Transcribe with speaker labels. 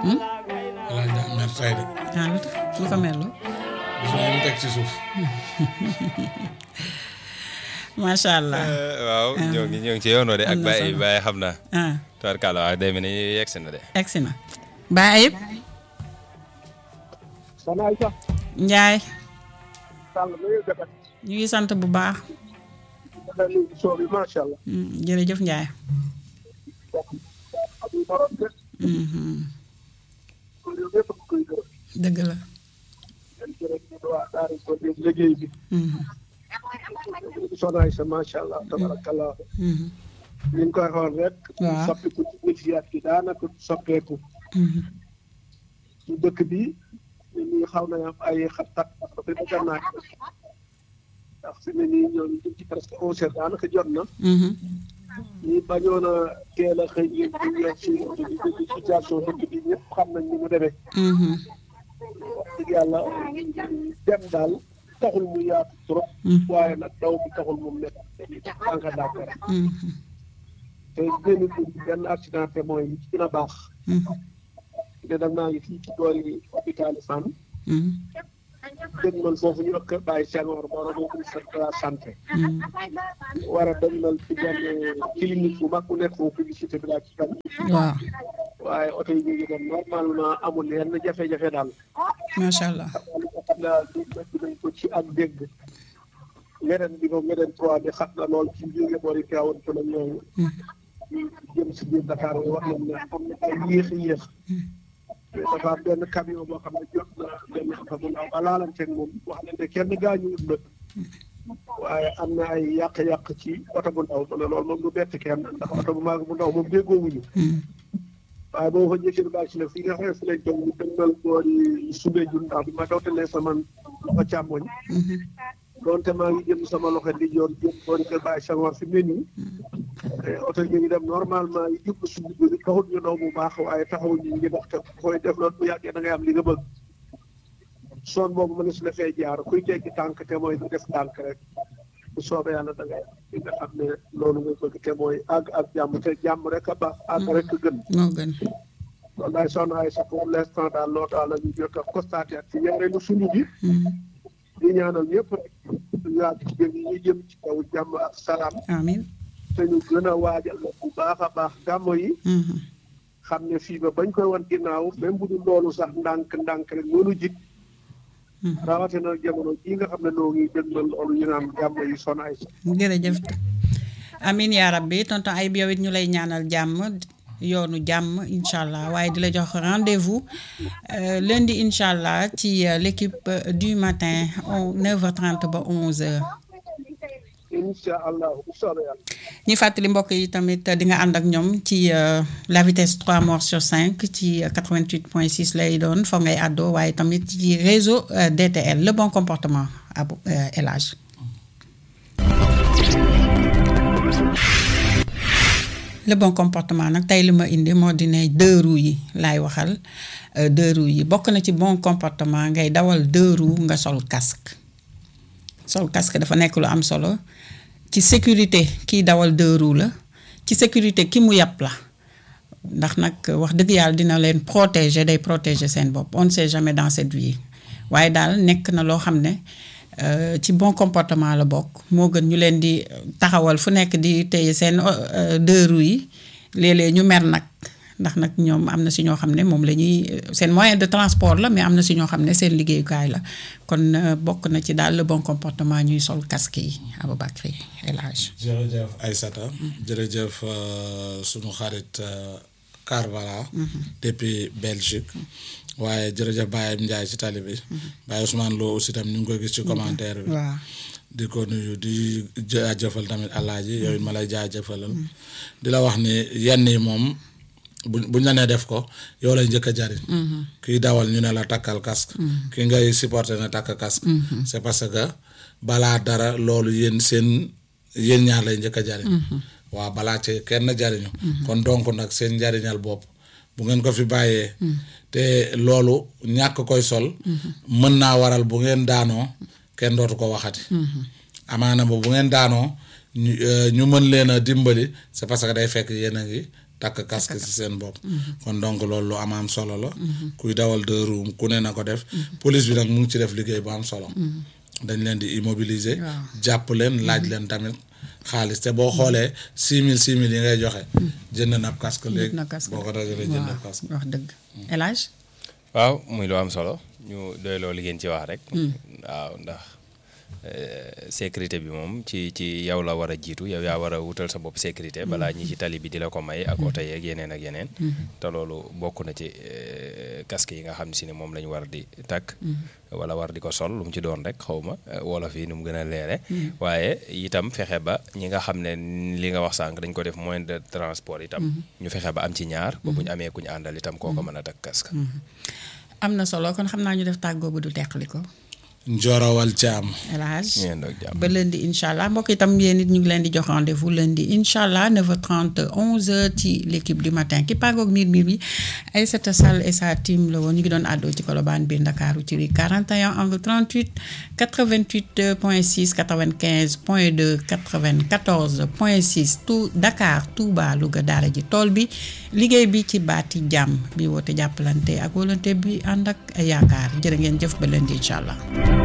Speaker 1: laaj daa mer tay de
Speaker 2: ah lu tax lu ko merloo
Speaker 1: gis nga mu teg ci suuf
Speaker 2: macha allah
Speaker 3: waaw ñoo ngi ñoo ngi ci yoon de ak
Speaker 2: Am na
Speaker 3: Baye
Speaker 2: solo.
Speaker 3: Baye xam naa
Speaker 2: ah
Speaker 3: tubarkalla waaw day mel ni yegg si na de
Speaker 2: egsi na Baye Ayib
Speaker 4: Soxna Aïssa
Speaker 2: Njaay
Speaker 4: Sall na ngeen def
Speaker 2: ñu ngi sant bu baax
Speaker 4: dafa nuyu émission bi macha allah.
Speaker 2: Mm, jërëjëf Njaay
Speaker 4: amul morom de
Speaker 2: Mhm.
Speaker 4: loolu yow ñëpp a koy gërëm.
Speaker 2: dëgg la
Speaker 4: yéen jërëjëf ñu waa Daara ko dégg liggéey bi.
Speaker 2: Mhm.
Speaker 4: Soxna Aïssa macha allah tabarakallah
Speaker 2: Mhm.
Speaker 4: ñu ngi koy xool rek.
Speaker 2: Waaw.
Speaker 4: soppiku ci nit gi daanaka soppeeku.
Speaker 2: Mhm.
Speaker 4: ci dëkk bi nit ñi xaw na am ay xat-xat parce que fi mu naaj ndax fi mu ne nii ñoom ñu ngi ci presque onze heures daanaka jot na.
Speaker 2: Mhm.
Speaker 4: ñi bañoon a teel a xëy yéen ñu ngi ci ci situation dëkk bi ñëpp xam nañ ni mu demee.
Speaker 2: Mhm.
Speaker 4: wax dëgg yàlla dem daal taxul mu yaatu trop.
Speaker 2: Mhm.
Speaker 4: waaye nag daw bi taxul mu métti dañuy tànk d'accord
Speaker 2: Mhm.
Speaker 4: te génn bi benn accident te mooy li ci gën a baax.
Speaker 2: Mhm.
Speaker 4: te da naa ngi fii ci boori hôpital Fann
Speaker 2: Mhm.
Speaker 4: dégg man foofu ñu wax Kër Baye Senghor borom ministère de la santé.
Speaker 2: Mhm.
Speaker 4: war a demal ci benn clinique bu mag bu nekk foofu publicité bi laa ci kan
Speaker 2: waaw
Speaker 4: waaye oto yi ñu ngi dem normalement amul yenn jafe-jafe daal.
Speaker 2: macha allah
Speaker 4: xam naa li nañ ko ci ak dégg leneen bi moom leneen trois bi xam na lool ci jóge boori Tivaouane ci la ñooñu jëm si biir Dakar yi wax nañ ne am na ay yéex yéex mais dafa am benn camion boo xam ne jot na benn oto bu ndaw ba laalanteeg moom wax nañ ne kenn gaañuwul nag waaye am na ay yàq-yàq ci oto bu ndaw ma ne loolu moom du bett kenn ndax oto bu mag bu ndaw moom déggoowuñu
Speaker 2: Mhm.
Speaker 4: waaye boo fa njëkkee bàyyi si ne fi nga xam ne fi lañ toog ñu dëgmal boori sube jun ndax bi ma dawtalee sama loxo càmmoñ
Speaker 2: Mhm.
Speaker 4: doonte maa ngi jëm sama loxo di joor jëm boori kër Baye Senghor fi mu ne nii te oto yi ngi dem normalement yi jublu suñu bëri taxul ñu daw bu baax waaye taxawul ñu ngi dox te koy def loolu bu yàggee da ngay am li nga bëgg soon boobu mën na si la fee jaar kuy teggi tànk te mooy def tànk rek bu soobee yàlla da ngay am li nga xam ne loolu nga bëgg te mooy àgg ak jàmm te jàmm rek a baax àgg rek a gën
Speaker 2: moo gën
Speaker 4: loolu daay soxna ay sax pour l'instant daal loo daal la ñu jot a constaté ak ci ñaareelu suñu bi
Speaker 2: Mhm.
Speaker 4: di ñaanal ñëpp rek ñu yàgg ci jëm yi ñu jëm ci kaw jàmm ak salaam
Speaker 2: amiin
Speaker 4: te ñu gën a waajal bu baax a baax gàmmo yi
Speaker 2: Mhm.
Speaker 4: xam ne fii ba bañ koy wan ginnaaw même bu dul loolu sax ndànk ndànk rek mënu jik
Speaker 2: Mhm.
Speaker 4: rawatina jamono jii nga xam ne noo ngi dëgmal loolu ñu naan gàmmo yi son ay sax
Speaker 2: jërëjëf amin yaa rabbi tonton ay yow it ñu lay ñaanal jàmm yoonu jàmm incha allah waaye di la jox rendez-vous euh, lundi incha allah ci euh, l'équipe euh, du matin on 9h30 ba 11h.
Speaker 4: incha allah bu soobee yàlla
Speaker 2: ñi fàttali mbokk yi tamit di nga ànd ak ñoom ci euh, la vitesse 3 morts sur 5 ci euh, 88.6 lay doon foog ngay àddoo waaye tamit ci réseau euh, DTL le bon comportement ab euh, El Hadj le bon comportement nag tey li ma indi moo di ne deux roues yi laay waxal euh, deux roues yi bokk na ci bon comportement ngay dawal deux roues nga sol casque sol casque dafa nekk lu am solo ci sécurité kiy dawal deux roues la ci sécurité ki mu yàpp la ndax nag wax dëgg yàlla dina leen protéger day protéger seen bopp on ne sait jamais dans cette vie waaye daal nekk na loo xam ne euh, ci bon comportement la bokk moo gën ñu leen di taxawal fu nekk di téye seen euh, deux roues yi léeg-léeg ñu mer nag ndax nag ñoom am na si ñoo xam ne moom la ñuy seen moyen de transport la mais am na si ñoo xam ne seen liggéeyukaay la kon euh, bokk na ci daal le bon comportement ñuy sol casque yi Aboubacry El Hadj
Speaker 1: jërëjëf Aïssata jërëjëf euh, sunu xarit euh, Karbala depuis Belgique waaye jërëjëf Baye Ndiaye ci tali bi Baye Ousmane Lo aussi tam ñu ngi koy gis ci commentaire bi
Speaker 2: waaw
Speaker 1: di ko nuyu di jaajëfal tamit alaaji yooyu ma lay jaajëfalal di la wax ni yenn yi moom bu buñ la nee def ko yow lay njëkk a jariñ kiy dawal ñu ne la takkal casque ki ngay supporter na takk casque c'est parce que balaa dara loolu yéen seen yéen ñaar lay njëkk a jariñ waaw balaa ci kenn jariñu kon donc nag seen njariñal bopp bu ngeen ko fi bàyyee te loolu ñàkk koy sol mën naa waral bu ngeen daanoo kenn dootu ko waxati amaana ba bu ngeen daanoo ñu euh, ñu mën leen a dimbali c'est parce que day fekk yéen a ngi takk casque ci seen bopp kon donc loolu lu am am solo la kuy dawal deux roues ku ne na ko def police bi nag mu ngi ci def liggéey bu am solo dañ leen di immobiliser
Speaker 2: Waaw.
Speaker 1: jàpp leen laaj leen tamit xaalis te boo xoolee six mille six mille yi ngay joxe jënd na ab casque léegi
Speaker 2: na casque
Speaker 1: boo ko dajalee jënd ab
Speaker 2: waaw
Speaker 1: casque
Speaker 2: wax dëgg El Hadj
Speaker 3: waaw muy lu am solo ñu doy loolu li ngeen ci wax rek. waaw ndax eh, sécurité bi moom ci ci yow la war a jiitu yow yaa war a wutal sa bopp sécurité balaa ñi ci tali bi di la ko may ak oto yeeg yeneen ak yeneen. te loolu bokk na ci eh, casque yi nga xam si ne moom la ñu war di takk. wala war di ko sol lu mu ci doon rek xaw ma eh, wolof yi nu mu gën a leere waaye itam fexe ba ñi nga xam ne li nga wax sànq dañ ko def moyen de transport itam. ñu fexe ba am ci ñaar. ba bu ñu amee ku ñu àndal itam koo ko mën a takk casque.
Speaker 2: am na solo kon xam naa ñu def tàggoo bu du teqali ko
Speaker 1: njorowal caam
Speaker 2: El Hadj
Speaker 3: ngeen doog jàmm.
Speaker 2: ba lundi incha allah mbokk itam yéen it ñu ngi leen di jox rendez-vous lundi incha allah 9h30 11h ci l' équipe du matin ki pàggoog miir miir bi Aïssata Sall et sa team la woon ñu ngi doon àddoo ci Colobane biir Ndakaaru ci rue 41 angle 38 88 point 6 95 point 2 94 point 6 tout Dakar Touba Louga daara ji tool bi liggéey bi ci baati jàmm bi woote jàppalante ak volonté bi ànd ak yaakaar jërë ngeen jëf ba lundi incha allah.